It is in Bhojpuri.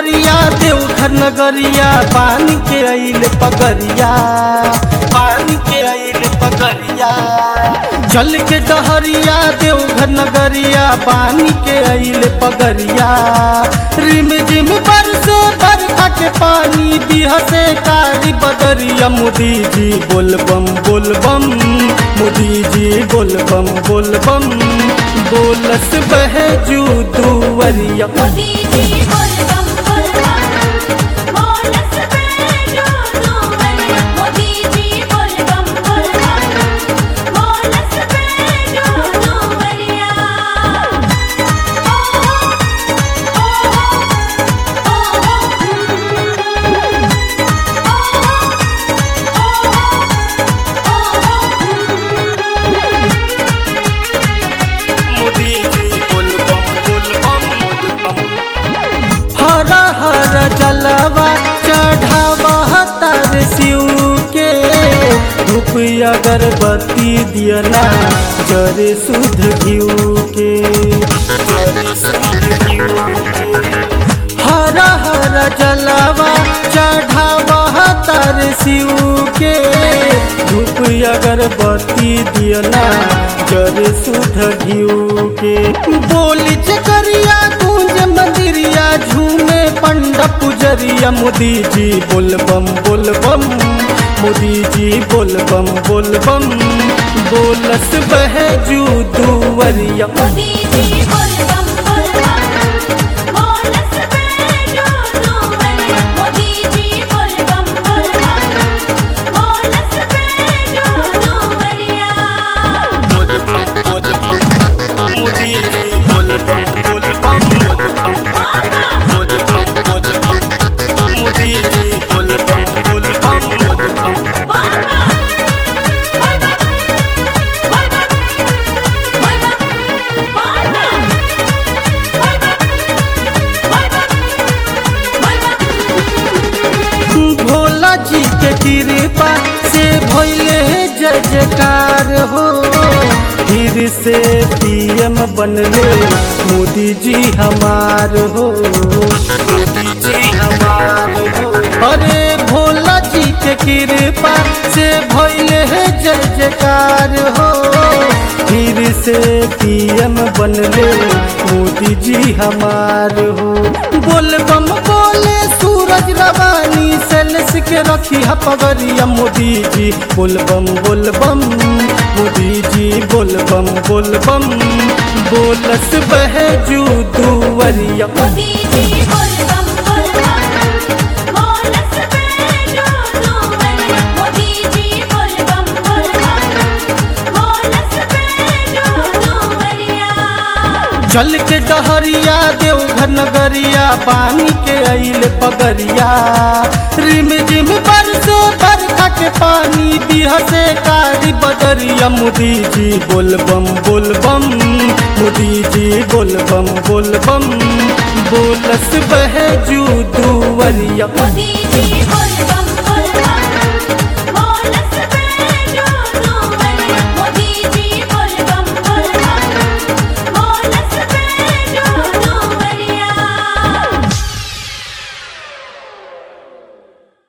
डहरिया देवघर नगरिया पानी के अइल पगरिया पानी के अइल पगरिया जल के डहरिया देवघर नगरिया पानी के अइल पगरिया रिम जिम बरसे बरखा के पानी बिहसे कारी बदरिया मोदी जी बोलबम बोलबम मोदी जी बोलबम बोलबम बोलस बहे जू दुवरिया मोदी जी बोल बम बोल बम बोलस बेजो दुवरिया मोदी जी बोल बम बोल बम बोलस बेजो दुवरिया ओ हो ओ हो मोदी जी बोलबम बोलबम बोलबम हर हर जलवा चढ़ावा तर शिव के धूप अगरबत्ती दियना जरे शुद्ध घिउ के जरे शुद्ध घिउ के। हर हर जलवा चढ़ावा तर शिव के धूप अगरबत्ती दियना जरे शुद्ध घिउ के बोली चकरिया गूंज मंदिरिया झूमे पंडा पुजरिया मोदी जी बोलबम बोलबम मोदी जी बोलबम बोलबम बोलस बहे जू दुवरिया मोदी जी बोल बम बोल बम बोलस बेजो दुवरिया मोदी जी बोल बम बोल बम बोलस बेजो दुवरिया मोदी जी बोलबम बोलबम मोदी जी बोलबम बोलबम भोला जी के कृपा से भइले जय जयकार हो फिर से पीएम बनले मोदी जी हमार हो मोदी जी हमार हो अरे भोला जी के कृपा से भइले जय जयकार हो फिर से पीएम बनले मोदी जी हमार हो बोल बम बोले सूरज रवानी सेल्स के रखी है पगरिया मोदी जी बोलबम बोलबम मोदी जी बोलबम बोलबम बोलस बहे जू दुवरिया मोदी जी बोल बम बोल बम बोलस बेजो दुवरिया मोदी जी बोल बम बोल बम बोलस बेजो दुवरिया जल के डहरिया देवघर नगरिया पानी के अइल पगरिया रिम जिम बरसे बरखा के पानी बिहसे कारी बदरिया मोदी जी बोलबम बोलबम मोदी जी बोलबम बोलबम बोलस बहे जू दुवरिया मोदी